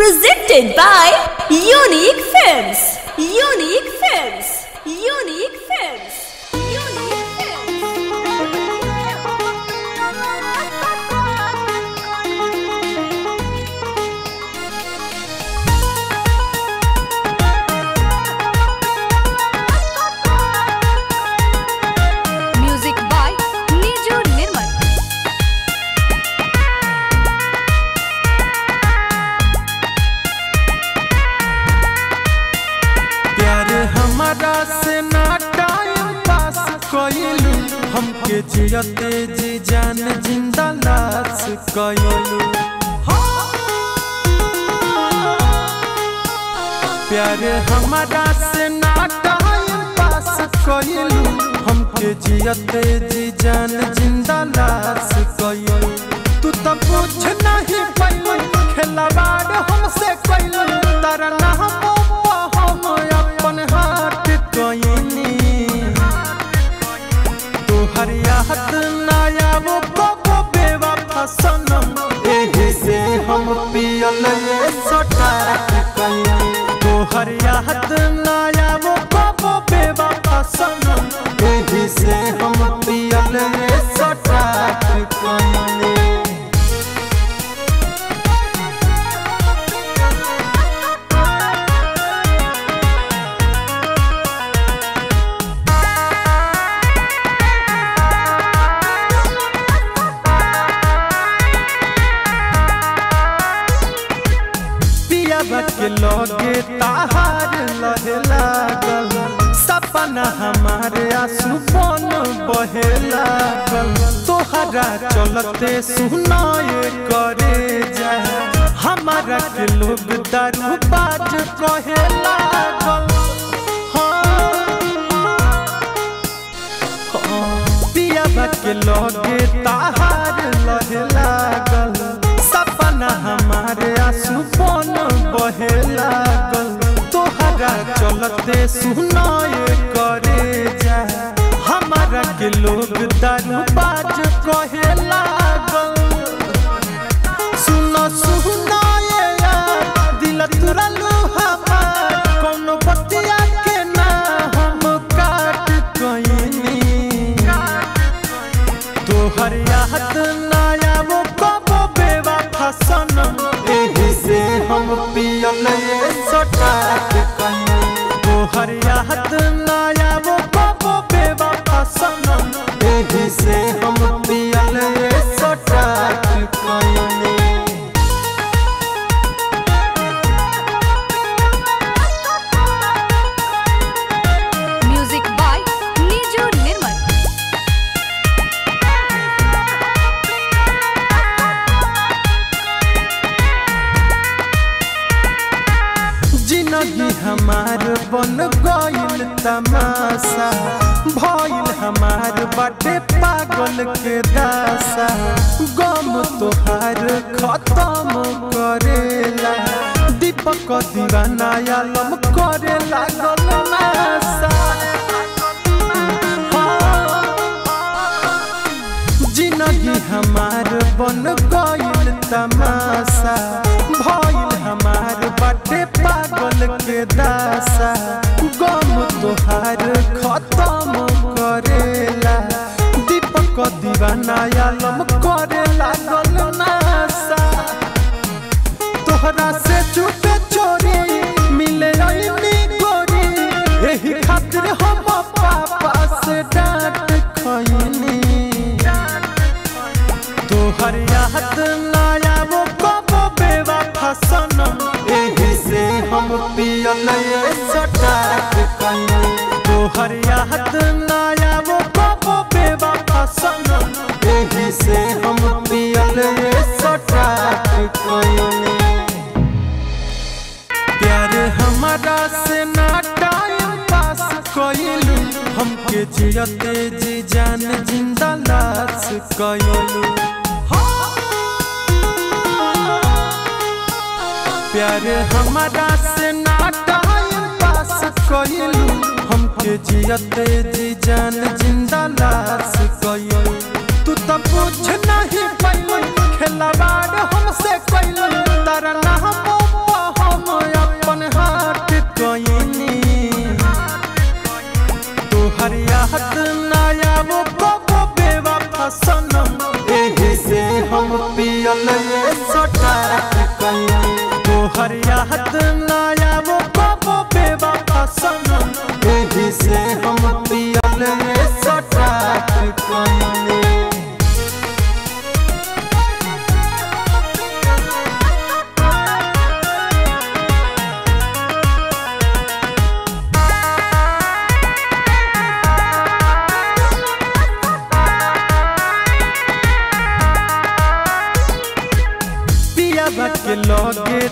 Presented by Unique Films. Unique Films. Unique Films. Unique Music by Niju Nirmal. प्यार हमारा से ना time pass कइलू हमके जियते जी जान जिंदा लाश कइलू प्यार हमारा से ना टाइम पास कइलू हमके जियते जी जान जिंदा लाश कइलू तू तो कुछ नहीं पैलू खेलवाड़ हमसे कइलू तारा ना हम अपन हाथ कइनी तोहर याद नया वो कबो बेवफा सनम एही से हम पियल ये सटा कइनी तोहर याद नया वो कबो बेवफा सनम एही से हम पियल ये सटा कइनी पियाबा के लगे ताहार लहे लागल सपना हमारे आंसू बन बहे लागल तोहरा चलते सुनाए करे जाए हमारा के लोग दारू बाज कहे लागल हाँ पियाबा के लगे ताहार लहे लागल सपना हमारे आंसू बन बहे लागल तोहरा चलते सुनाए करे जा हमारा के लोग दारू बाज कहे लागल सुनो सुनाए यार दिल तुरलू हमार कोनो बतिया के ना हम काट कइनी तोहर याद नया वो कबो बेवफा सनम एही से हम पियल ये सटा के कहीं तोहर याद नया वो कबो बेवफा सनम एही से हम पियल ये सटा के कहीं Music by Niju Nirmal. जिंदगी हमार बन गइल तमाशा भइल हमार बाटे पागल के दासा गम तोहार खत्म करेला दीपक दीवाना आलम करे लागल नासा जिंदगी हमार बन गइल तमाशा भइल हमार बाटे पागल के दासा गम तोहार खत्म करेला दीपक दीवाना आलम करे लागल नासा तोहरा से चुपे चोरी मिले अइनी गोरी एही खातिर हम पापा से डांट खइनी तोहर याद नया वो कबो बेवफा सनम एही से हम पियल ये सटा के कहीं तोहर याद नया वो कबो बेवफा सनम एही से हम पियल ये सटा के कहीं प्यार हमारा से ना टाइम पास कइलू हमके जियते जी जान जिंदा लाश कइलू प्यार हमारा से ना टाइम पास कइलू हमके जियते जी जान जिंदा लाश कइलू तू तो कुछ नहीं पैलू खेलवाड़ हमसे कैलू तारा नाम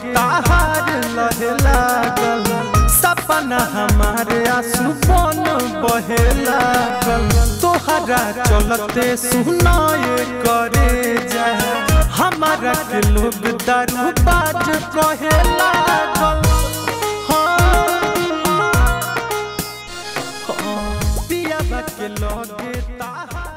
ताहार लहे लागल सपना हमारे आंसू बन बहे लागल तोहरा चलते सुनाए करे जा हमारा के लोग दारू बाज कहे लागल हाँ पिया के लगे ताहार